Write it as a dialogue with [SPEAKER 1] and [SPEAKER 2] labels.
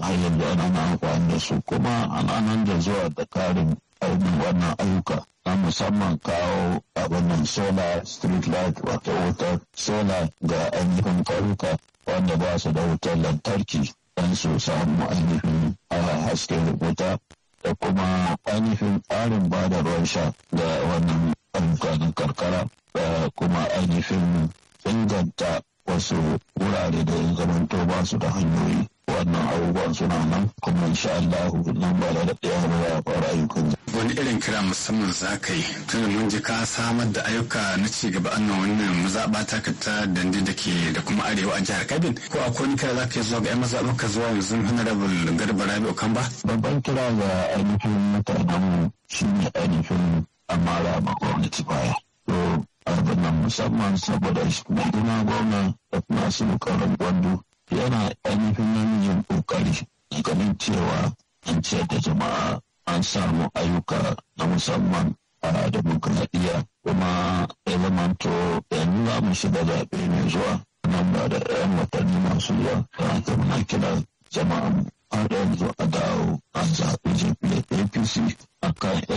[SPEAKER 1] har yanzu ana na amfani da su kuma ana nan da zuwa da karin ainihin wannan ayyuka na musamman kawo abin nan solar street light wato wutar solar ga ainihin ƙauyuka wanda ba su da wutar lantarki don su samu ainihin hasken wuta da kuma ainihin tsarin ba da ruwan sha da wannan ayyukan karkara da kuma ainihin inganta wasu wurare da ya zamanto ba su da hanyoyi wannan abubuwan suna nan kuma insha Allah nan ba da ɗaya ba ya fara ayyukan
[SPEAKER 2] wani irin kira musamman za ka yi tun mun ji ka samar da ayyuka na ci gaba annan wannan mazaɓa ta ka ta dandi da ke da kuma arewa a jihar kabin ko akwai wani kira za ka yi zuwa ga 'yan mazaɓar ka zuwa yanzu honorable garba rabi'u kan ba.
[SPEAKER 1] babban kira ga ainihin mutanen shi ne ainihin amara ma gwamnati baya. to abin nan musamman saboda mai gina gwamna da kuma su karin gwandu yana ainihin namijin kokari ganin cewa an ciyar da jama'a an samu ayyuka na musamman a demokradiyya kuma ya zamanto yanzu za mu shiga zaɓe mai zuwa nan ba da 'yan watanni masu zuwa da muna kira jama'an har yanzu a dawo an zaɓi jam'iyyar apc a kan